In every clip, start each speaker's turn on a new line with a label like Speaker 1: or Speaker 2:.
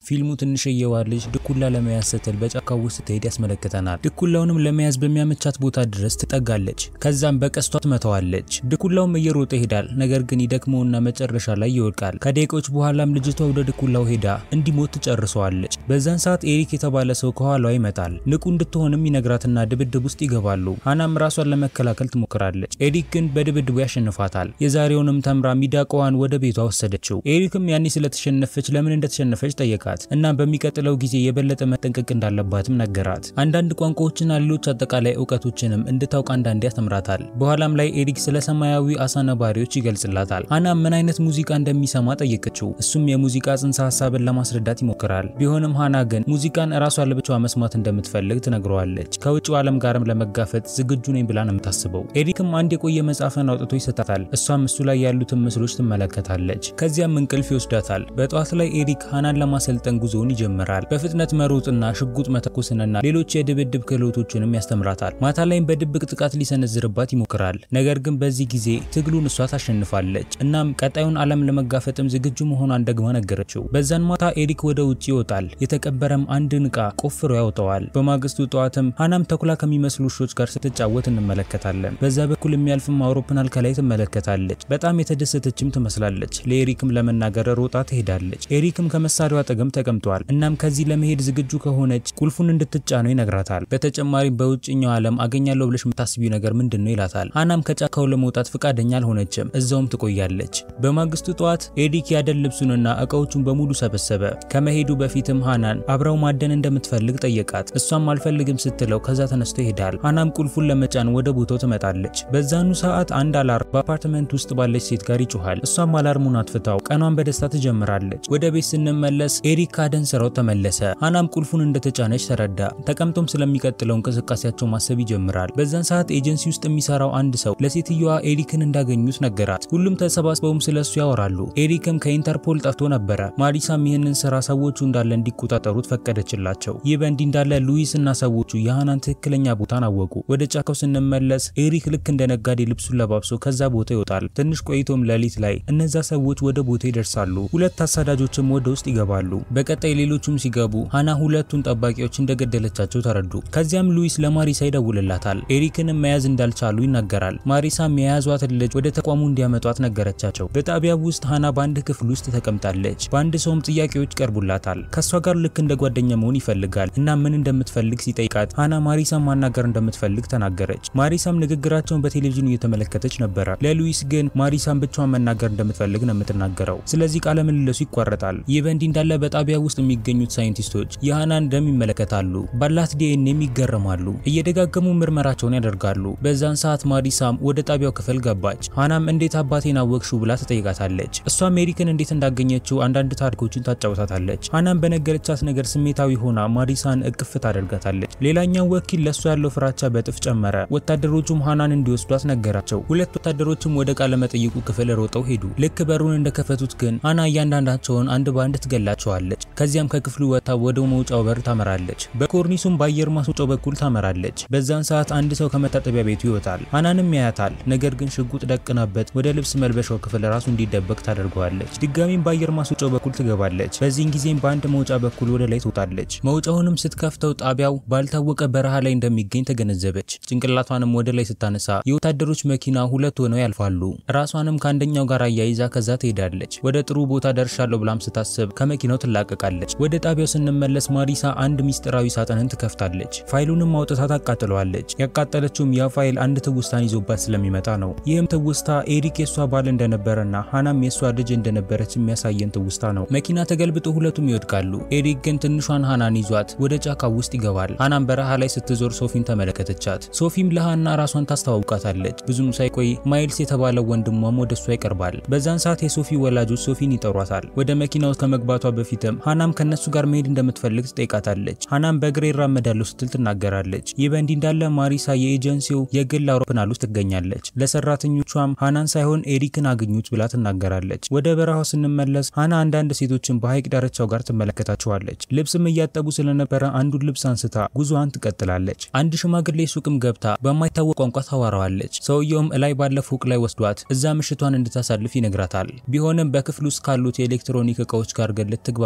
Speaker 1: ፊልሙ ትንሽዬዋ ልጅ ድኩላ ለመያዝ ስትል በጫካው ውስጥ ስትሄድ ያስመለክተናል። ድኩላውንም ለመያዝ በሚያመቻት ቦታ ድረስ ትጠጋለች። ከዛም በቀስቷ ትመታዋለች። ድኩላውም እየሮጠ ይሄዳል። ነገር ግን ይደክመውና መጨረሻ ላይ ይወድቃል። ከደቂቆች በኋላም ልጅቷ ወደ ድኩላው ሄዳ እንዲሞት ትጨርሰዋለች። በዛን ሰዓት ኤሪክ የተባለ ሰው ከኋላዋ ይመጣል። ንቁ እንድትሆንም ይነግራትና ድብድብ ውስጥ ይገባሉ። ሃናም ራሷን ለመከላከል ትሞክራለች። ኤሪክ ግን በድብድቡ ያሸንፋታል። የዛሬውንም ተምራ ሚዳቋዋን ወደ ቤቷ ወሰደችው። ኤሪክም ያኔ ስለተሸነፈች ለምን እንደተሸነፈች ጠየቃት እና በሚቀጥለው ጊዜ የበለጠ መጠንቀቅ እንዳለባትም ነገራት። አንዳንድ ቋንቋዎችና ሌሎች አጠቃላይ እውቀቶችንም እንድታውቅ አንዳንዴ ያስተምራታል። በኋላም ላይ ኤሪክ ስለ ሰማያዊ አሳ ነባሪዎች ይገልጽላታል። ሃናም ምን አይነት ሙዚቃ እንደሚሰማ ጠየቀችው። እሱም የሙዚቃ ጽንሰ ሀሳብን ለማስረዳት ይሞክራል። ቢሆንም ሃና ግን ሙዚቃን እራሷ ለብቻዋ መስማት እንደምትፈልግ ትነግረዋለች። ከውጭው ዓለም ጋርም ለመጋፈጥ ዝግጁ ነኝ ብላ ነው የምታስበው። ኤሪክም አንድ የቆየ መጽሐፍን አውጥቶ ይሰጣታል። እሷም እሱ ላይ ያሉትን ምስሎች ትመለከታለች። ከዚያም እንቅልፍ ይወስዳታል። በጠዋት ላይ ኤሪክ ሃናን ለማሰልጠን ጉዞውን ይጀምራል። በፍጥነት መሮጥና ሽጉጥ መተኮስንና ሌሎች የድብድብ ክህሎቶችንም ያስተምራታል። ማታ ላይም በድብቅ ጥቃት ሊሰነዝርባት ይሞክራል። ነገር ግን በዚህ ጊዜ ትግሉን እሷ ታሸንፋለች። እናም ቀጣዩን ዓለም ለመጋፈጥም ዝግጁ መሆኗን ደግማ ነገረችው። በዛን ማታ ኤሪክ ወደ ውጭ ይወጣል። የተቀበረም አንድን ዕቃ ቆፍሮ ያወጣዋል። በማግስቱ ጠዋትም ሃናም ተኩላ ከሚመስሉ ውሾች ጋር ስትጫወት እንመለከታለን። በዛ በኩል የሚያልፍም አውሮፕላን ከላይ ትመለከታለች። በጣም የተደሰተችም ትመስላለች። ለኤሪክም ለመናገር ሮጣ ትሄዳለች። ኤሪክም ከመሳሪያው አጠገም ተቀምጧል። እናም ከዚህ ለመሄድ ዝግጁ ከሆነች ቁልፉን እንድትጫነው ይነግራታል። በተጨማሪም በውጭኛው ዓለም አገኛለሁ ብለሽ የምታስቢው ነገር ምንድን ነው ይላታል። ሃናም ከጫካው ለመውጣት ፈቃደኛ አልሆነችም። እዛውም ትቆያለች። በማግስቱ ጠዋት ኤሪክ ያደን ልብሱንና እቃዎቹን በሙሉ ሰበሰበ። ከመሄዱ በፊትም ሃናን አብረው ማደን እንደምትፈልግ ጠየቃት። እሷም አልፈልግም ስትለው ከዛ ተነስቶ ይሄዳል። ሃናም ቁልፉን ለመጫን ወደ ቦታው ትመጣለች። በዛኑ ሰዓት አንድ አላርም በአፓርትመንት ውስጥ ባለች ሴት ጋር ይጮኋል። እሷም አላርሙን አትፍታው ቀኗን በደስታ ትጀምራለች። ወደ ቤት ስንመለስ ኤሪክ ካደን ስራው ተመለሰ። ሃናም ቁልፉን እንደተጫነች ተረዳ። ተቀምጦም ስለሚቀጥለው እንቅስቃሴያቸው ማሰብ ይጀምራል። በዛን ሰዓት ኤጀንሲ ውስጥ የሚሰራው አንድ ሰው ለሴትዮዋ ኤሪክን እንዳገኙት ነገራት። ሁሉም ተሰባስበውም ስለሱ ያወራሉ። ኤሪክም ከኢንተርፖል ጠፍቶ ነበረ። ማሪሳም ይህንን ስራ ሰዎቹ እንዳለ እንዲቆጣጠሩት ፈቀደችላቸው። ይህ በእንዲህ እንዳለ ሉዊስ እና ሰዎቹ የሃናን ትክክለኛ ቦታን አወቁ። ወደ ጫካው ስንመለስ ኤሪክ ልክ እንደ ነጋዴ ልብሱን ለባብሶ ከዛ ቦታ ይወጣል። ትንሽ ቆይቶም ሌሊት ላይ እነዛ ሰዎች ወደ ቦታ ይደርሳሉ። ሁለት አሳዳጆችም ወደ ውስጥ ይገባሉ። በቀጣይ ሌሎቹም ሲገቡ ሃና ሁለቱን ጠባቂዎች እንደገደለቻቸው ተረዱ። ከዚያም ሉዊስ ለማሪሳ ይደውልላታል። ኤሪክንም መያዝ እንዳልቻሉ ይናገራል። ማሪሳም የያዟትን ልጅ ወደ ተቋሙ እንዲያመጧት ነገረቻቸው። በጣቢያው ውስጥ ሃና በአንድ ክፍል ውስጥ ተቀምጣለች። በአንድ ሰውም ጥያቄዎች ይቀርቡላታል። ከእሷ ጋር ልክ እንደ ጓደኛ መሆን ይፈልጋል እና ምን እንደምትፈልግ ሲጠይቃት ሃና ማሪሳም ማናገር እንደምትፈልግ ተናገረች። ማሪሳም ንግግራቸውን በቴሌቪዥን እየተመለከተች ነበረ። ለሉዊስ ግን ማሪሳም ብቻዋን መናገር እንደምትፈልግ ነው የምትናገረው። ስለዚህ ቃለ ምልልሱ ይቋረጣል። ይህ በእንዲህ እንዳለ በጣቢያ ውስጥ የሚገኙት ሳይንቲስቶች የሃናን ደም ይመለከታሉ። ባላት ዲኤንኤም ይገረማሉ። እየደጋገሙ ምርመራቸውን ያደርጋሉ። በዛን ሰዓት ማሪሳም ወደ ጣቢያው ክፍል ገባች። ሃናም እንዴት አባቴን አወቅሽው ብላ ትጠይቃታለች። እሷም ሜሪክን እንዴት እንዳገኘችው አንዳንድ ታሪኮችን ታጫውታታለች። ሃናም በነገረቻት ነገር ስሜታዊ ሆና ማሪሳን እቅፍ ታደርጋታለች። ሌላኛው ወኪል ለእሷ ያለው ፍራቻ በጥፍ ጨመረ። ወታደሮቹም ሃናን እንዲወስዷት ነገራቸው። ሁለት ወታደሮችም ወደ ቃለ መጠይቁ ክፍል ሮጠው ሄዱ። ልክ በሩን እንደከፈቱት ግን ሃና እያንዳንዳቸውን አንድ በአንድ ትገላቸዋለች። ከዚያም ከክፍሉ ወጥታ ወደ መውጫው በር ታመራለች። በኮርኒሱም በአየር ማስወጫው በኩል ታመራለች። በዛን ሰዓት አንድ ሰው ከመታጠቢያ ቤቱ ይወጣል። ሃናንም ያያታል። ነገር ግን ሽጉጥ ደቅናበት ወደ ልብስ መልበሻው ክፍል ራሱ እንዲደበቅ ታደርገዋለች። ድጋሚም በአየር ማስወጫው በኩል ትገባለች። በዚህን ጊዜም በአንድ መውጫ በኩል ወደ ላይ ትወጣለች። መውጫውንም ስትከፍተው ጣቢያው ባልታወቀ በረሃ ላይ እንደሚገኝ ተገነዘበች። ጭንቅላቷንም ወደ ላይ ስታነሳ የወታደሮች መኪና ሁለት ሆነው ያልፋሉ። ራሷንም ከአንደኛው ጋር አያይዛ ከዛ ትሄዳለች። ወደ ጥሩ ቦታ ደርሻለሁ ብላም ስታስብ ከመኪናው ትላቀቃለች። ወደ ጣቢያው ስንመለስ ማሪሳ አንድ ሚስጥራዊ ሳጥንን ትከፍታለች። ፋይሉንም አውጥታ ታቃጥለዋለች። ያቃጠለችውም ያ ፋይል አንድ ትውስታን ይዞባት ስለሚመጣ ነው። ይህም ትውስታ ኤሪክ የሷ ባል እንደነበረና ሃናም የሷ ልጅ እንደነበረች የሚያሳየን ትውስታ ነው። መኪና ተገልብጦ ሁለቱም ይወድቃሉ። ኤሪክ ግን ትንሿን ሃናን ይዟት ወደ ጫካ ውስጥ ይገባል። ሃናም በረሃ ላይ ስትዞር ሶፊን ተመለከተቻት። ሶፊም ለሃና ራሷን ታስተዋውቃታለች። ብዙም ሳይቆይ ማይልስ የተባለው ወንድሟም ወደ እሷ ይቀርባል። በዛን ሰዓት የሶፊ ወላጆች ሶፊን ይጠሯታል። ወደ መኪና ውስጥ ከመግባቷ በፊትም ሃናም ከነሱ ጋር መሄድ እንደምትፈልግ ትጠይቃታለች። ሃናም በእግሬ እራመዳለሁ ስትል ትናገራለች። ይህ በእንዲህ እንዳለ ማሪሳ የኤጀንሲው የግል አውሮፕላን ውስጥ ትገኛለች። ለሰራተኞቿም ሃናን ሳይሆን ኤሪክን አግኙት ብላ ትናገራለች። ወደ በረሃው ስንመለስ ሃና አንዳንድ ሴቶችን በሐይቅ ዳርቻው ጋር ትመለከታቸዋለች። ልብስም እያጠቡ ስለነበረ አንዱን ልብስ አንስታ ጉዞዋን ትቀጥላለች። አንድ ሽማግሌ ሱቅም ገብታ በማይታወቅ ቋንቋ ታዋራዋለች። ሰውየውም እላይ ባለ ፎቅ ላይ ወስዷት እዛ ምሽቷን እንድታሳልፍ ይነግራታል። ቢሆንም በክፍል ውስጥ ካሉት የኤሌክትሮኒክ እቃዎች ጋር ግን ልትግባባ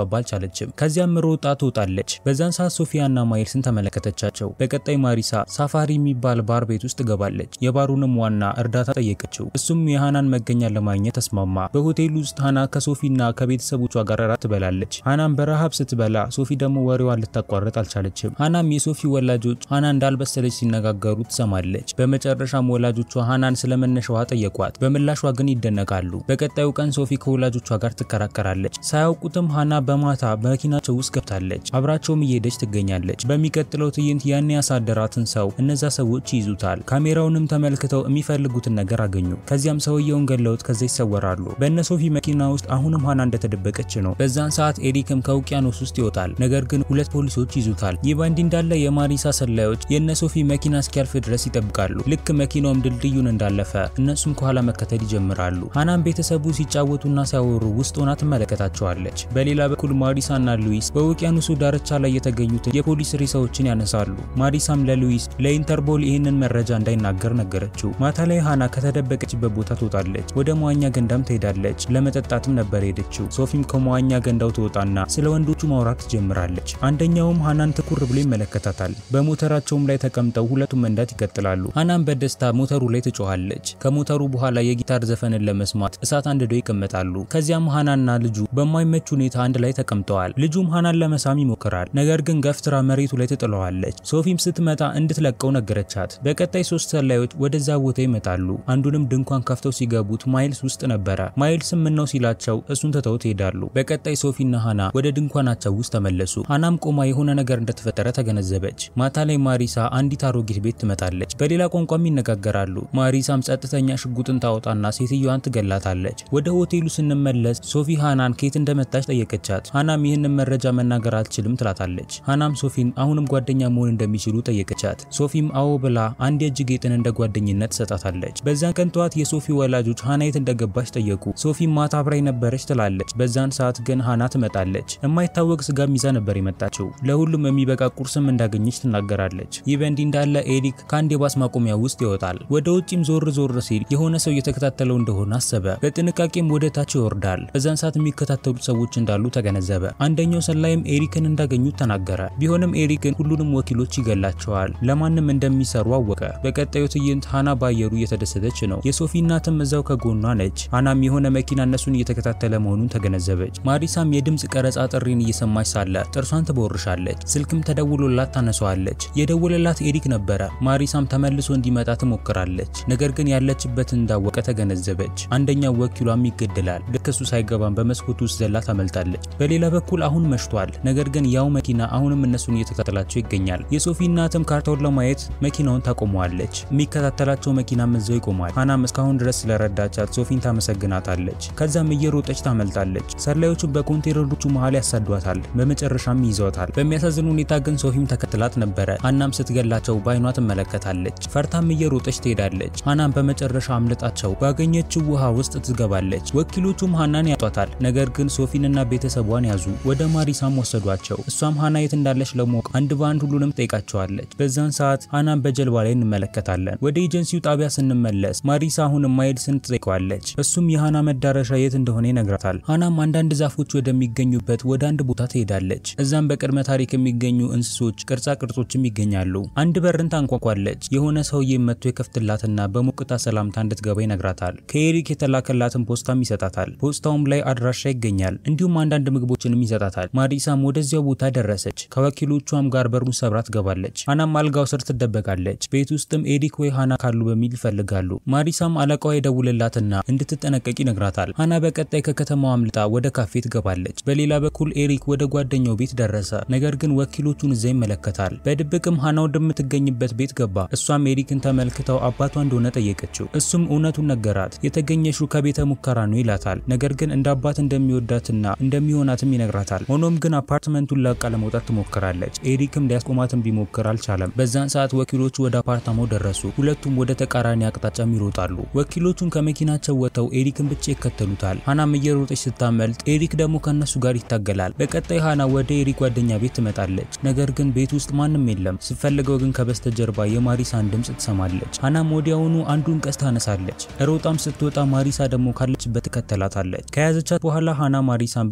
Speaker 1: ልታስገባ አልቻለችም። ከዚያም ሮጣ ትወጣለች። በዛን ሰዓት ሶፊያና ማይልስን ተመለከተቻቸው። በቀጣይ ማሪሳ ሳፋሪ የሚባል ባር ቤት ውስጥ ገባለች። የባሩንም ዋና እርዳታ ጠየቀችው። እሱም የሃናን መገኛ ለማግኘት ተስማማ። በሆቴሉ ውስጥ ሃና ከሶፊና ከቤተሰቦቿ ጋር እራት ትበላለች። ሃናም በረሃብ ስትበላ ሶፊ ደግሞ ወሬዋን ልታቋርጥ አልቻለችም። ሃናም የሶፊ ወላጆች ሃና እንዳልበሰለች ሲነጋገሩ ትሰማለች። በመጨረሻም ወላጆቿ ሃናን ስለመነሻዋ ጠየቋት። በምላሿ ግን ይደነቃሉ። በቀጣዩ ቀን ሶፊ ከወላጆቿ ጋር ትከራከራለች። ሳያውቁትም ሃና በማታ በመኪናቸው ውስጥ ገብታለች። አብራቸውም እየሄደች ትገኛለች። በሚቀጥለው ትዕይንት ያን ያሳደራትን ሰው እነዛ ሰዎች ይይዙታል። ካሜራውንም ተመልክተው የሚፈልጉትን ነገር አገኙ። ከዚያም ሰውየውን ገለውት ከዛ ይሰወራሉ። በእነ ሶፊ መኪና ውስጥ አሁንም ሃና እንደተደበቀች ነው። በዛን ሰዓት ኤሪክም ከውቅያኖስ ውስጥ ይወጣል። ነገር ግን ሁለት ፖሊሶች ይዙታል። ይህ በእንዲህ እንዳለ የማሪሳ ሰላዮች የእነ ሶፊ መኪና እስኪያልፍ ድረስ ይጠብቃሉ። ልክ መኪናውም ድልድዩን እንዳለፈ እነሱም ከኋላ መከተል ይጀምራሉ። ሃናም ቤተሰቡ ሲጫወቱና ሲያወሩ ውስጥ ሆና ትመለከታቸዋለች። በሌላ በኩል ማሪሳና ሉዊስ በውቅያኖሱ ዳርቻ ላይ የተገኙትን የፖሊስ ሬሳዎችን ያነሳሉ። ማሪሳም ለሉዊስ ለኢንተርፖል ይህንን መረጃ እንዳይናገር ነገረችው። ማታ ላይ ሃና ከተደበቀችበት ቦታ ትወጣለች። ወደ መዋኛ ገንዳም ትሄዳለች። ለመጠጣትም ነበር ሄደችው። ሶፊም ከመዋኛ ገንዳው ትወጣና ስለ ወንዶቹ ማውራት ትጀምራለች። አንደኛውም ሃናን ትኩር ብሎ ይመለከታታል። በሞተራቸውም ላይ ተቀምጠው ሁለቱም መንዳት ይቀጥላሉ። ሃናም በደስታ ሞተሩ ላይ ትጮኻለች። ከሞተሩ በኋላ የጊታር ዘፈንን ለመስማት እሳት አንድዶ ይቀመጣሉ። ከዚያም ሃናና ልጁ በማይመች ሁኔታ አንድ ላይ ተቀምጠዋል። ልጁም ሃናን ለመሳም ይሞክራል። ነገር ግን ገፍትራ መሬቱ ላይ ትጥለዋለች። ሶፊም ስትመጣ እንድትለቀው ነገረቻት። በቀጣይ ሶስት ሰላዮች ወደዛ ቦታ ይመጣሉ። አንዱንም ድንኳን ከፍተው ሲገቡት ማይልስ ውስጥ ነበረ። ማይልስም ምነው ሲላቸው እሱን ትተው ይሄዳሉ። በቀጣይ ሶፊና ሃና ወደ ድንኳናቸው ውስጥ ተመለሱ። ሃናም ቆማ የሆነ ነገር እንደተፈጠረ ተገነዘበች። ማታ ላይ ማሪሳ አንዲት አሮጊት ቤት ትመጣለች። በሌላ ቋንቋም ይነጋገራሉ። ማሪሳም ጸጥተኛ ሽጉጥን ታወጣና ሴትዮዋን ትገላታለች። ወደ ሆቴሉ ስንመለስ ሶፊ ሃናን ከየት እንደመጣች ጠየቀቻት። ሃናም ይህንን መረጃ መናገር አልችልም ትላታለች። ሃናም ሶፊን አሁንም ጓደኛ መሆን እንደሚችሉ ጠየቀቻት። ሶፊም አዎ ብላ አንድ የእጅ ጌጥን እንደ ጓደኝነት ትሰጣታለች። በዛን ቀን ጠዋት የሶፊ ወላጆች ሃና የት እንደገባች ጠየቁ። ሶፊም ማታ አብራኝ ነበረች ትላለች። በዛን ሰዓት ግን ሃና ትመጣለች። የማይታወቅ ስጋም ይዛ ነበር የመጣችው። ለሁሉም የሚበቃ ቁርስም እንዳገኘች ትናገራለች። ይህ በእንዲህ እንዳለ ኤሪክ ከአንድ የባስ ማቆሚያ ውስጥ ይወጣል። ወደ ውጪም ዞር ዞር ሲል የሆነ ሰው እየተከታተለው እንደሆነ አሰበ። በጥንቃቄም ወደ ታች ይወርዳል። በዛን ሰዓት የሚከታተሉት ሰዎች እንዳሉ ተገነዘበ። አንደኛው ሰላይም ኤሪክን እንዳገኙት ተናገረ። ቢሆንም ኤሪክን ሁሉንም ወኪሎች ይገላቸዋል። ለማንም እንደሚሰሩ አወቀ። በቀጣዩ ትዕይንት ሃና ባየሩ እየተደሰተች ነው። የሶፊ እናትም እዛው ከጎኗ ነች። ሃናም የሆነ መኪና እነሱን እየተከታተለ መሆኑን ተገነዘበች። ማሪሳም የድምፅ ቀረጻ ጥሪን እየሰማች ሳለ ጥርሷን ትቦርሻለች። ስልክም ተደውሎላት ታነሷለች። የደወለላት ኤሪክ ነበረ። ማሪሳም ተመልሶ እንዲመጣ ትሞክራለች። ነገር ግን ያለችበትን እንዳወቀ ተገነዘበች። አንደኛው ወኪሏም ይገደላል። ልክ እሱ ሳይገባም በመስኮት ውስጥ ዘላ ታመልጣለች። በሌላ በኩል አሁን መሽቷል። ነገር ግን ያው መኪና አሁንም እነሱን እየተከታተላቸው ይገኛል። የሶፊ እናትም ካርታውን ለማየት መኪናውን ታቆመዋለች። የሚከታተላቸው መኪናም እዛው ይቆማል። ሃናም እስካሁን ድረስ ስለረዳቻት ሶፊን ታመሰግናታለች። ከዛም እየሮጠች ታመልጣለች። ሰላዮቹም በኮንቴነሮቹ መሃል ያሳዷታል። በመጨረሻም ይዘዋታል። በሚያሳዝን ሁኔታ ግን ሶፊም ተከትላት ነበረ። ሃናም ስትገላቸው በአይኗ ትመለከታለች። ፈርታም እየሮጠች ትሄዳለች። ሃናም በመጨረሻ አምልጣቸው ባገኘችው ውሃ ውስጥ ትገባለች። ወኪሎቹም ሃናን ያጧታል። ነገር ግን ሶፊንና ቤተሰቧን ያዙ። ወደ ማሪሳም ወሰዷቸው። እሷም ሃና የት እንዳለች ለማወቅ አንድ በአንድ ሁሉንም ጠይቃቸዋለች። በዛን ሰዓት ሃናን በጀልባ ላይ እንመለከታለን። ወደ ኤጀንሲው ጣቢያ ስንመለስ ማሪሳ አሁንም ማይልስን ትጠይቀዋለች። እሱም የሃና መዳረሻ የት እንደሆነ ይነግራታል። ሃናም አንዳንድ ዛፎች ወደሚገኙበት ወደ አንድ ቦታ ትሄዳለች። እዛም በቅድመ ታሪክ የሚገኙ እንስሶች፣ ቅርጻ ቅርጾችም ይገኛሉ። አንድ በርን ታንኳኳለች። የሆነ ሰውዬ መጥቶ የከፍትላትና በሞቅታ ሰላምታ እንድትገባ ይነግራታል። ከኤሪክ የተላከላትን ፖስታም ይሰጣታል። ፖስታውም ላይ አድራሻ ይገኛል። እንዲሁም አንዳንድ ምግቦችንም ይሰጣታል። ማሪሳም ወደዚያው ቦታ ደረሰች። ከወኪሎቿም ጋር በሩን ሰብራ ትገባለች። ሃናም አልጋው ስር ትደበቃለች። ቤት ውስጥም ኤሪክ ወይ ሃና ካሉ በሚል ይፈልጋሉ። ማሪሳም አለቃዋ የደውልላትና እንድትጠነቀቅ ይነግራታል። ሃና በቀጣይ ከከተማው አምልጣ ወደ ካፌ ትገባለች። በሌላ በኩል ኤሪክ ወደ ጓደኛው ቤት ደረሰ። ነገር ግን ወኪሎቹን እዛ ይመለከታል። በድብቅም ሃና ወደምትገኝበት ቤት ገባ። እሷም ኤሪክን ተመልክተው አባቷ እንደሆነ ጠየቀችው። እሱም እውነቱን ነገራት። የተገኘሽው ከቤተ ሙከራ ነው ይላታል። ነገር ግን እንደ አባት እንደሚወዳትና እንደሚሆናትም ይነግራታል። ሆኖም ግን አፓርትመንቱን ለቃ ለመውጣት ትሞክራለች። ኤሪክም ሊያስቆማትም ቢሞክር አልቻለም። በዛን ሰዓት ወኪሎቹ ወደ አፓርታማው ደረሱ። ሁለቱም ወደ ተቃራኒ አቅጣጫም ይሮጣሉ። ወኪሎቹን ከመኪናቸው ወጥተው ኤሪክን ብቻ ይከተሉታል። ሃናም እየሮጠች ስታመልጥ፣ ኤሪክ ደግሞ ከነሱ ጋር ይታገላል። በቀጣይ ሃና ወደ ኤሪክ ጓደኛ ቤት ትመጣለች። ነገር ግን ቤት ውስጥ ማንም የለም። ስትፈልገው ግን ከበስተጀርባ የማሪሳን ድምፅ ትሰማለች። ሃናም ወዲያውኑ አንዱን ቀስት ታነሳለች። ሮጣም ስትወጣ ማሪሳ ደግሞ ካለችበት ትከተላታለች። ከያዘቻት በኋላ ሃና ማሪሳን ብቻዋን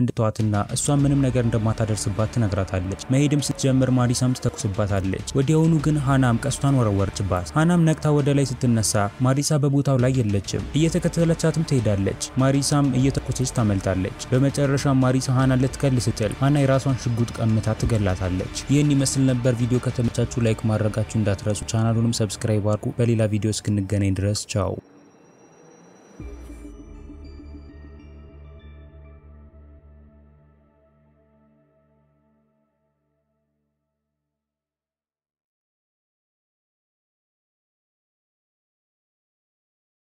Speaker 1: እንድትዋትና እሷ ምንም ነገር እንደማታደርስባት ትነግራታለች። መሄድም ስትጀምር ማሪሳም ትተኩስባታለች። ወዲያውኑ ግን ሃናም ቀስቷን ወረወረችባት። ሃናም ነቅታ ወደ ላይ ስትነሳ ማሪሳ በቦታው ላይ የለችም። እየተከተለቻትም ትሄዳለች። ማሪሳም እየተኮሰች ታመልጣለች። በመጨረሻም ማሪሳ ሃናን ልትገል ስትል ሃና የራሷን ሽጉጥ ቀምታ ትገላታለች። ይህን ይመስል ነበር። ቪዲዮ ከተመቻችሁ ላይክ ማድረጋችሁ እንዳትረሱ። ቻናሉንም ሰብስክራይብ አድርጉ። በሌላ ቪዲዮ እስክንገናኝ ድረስ ቻው።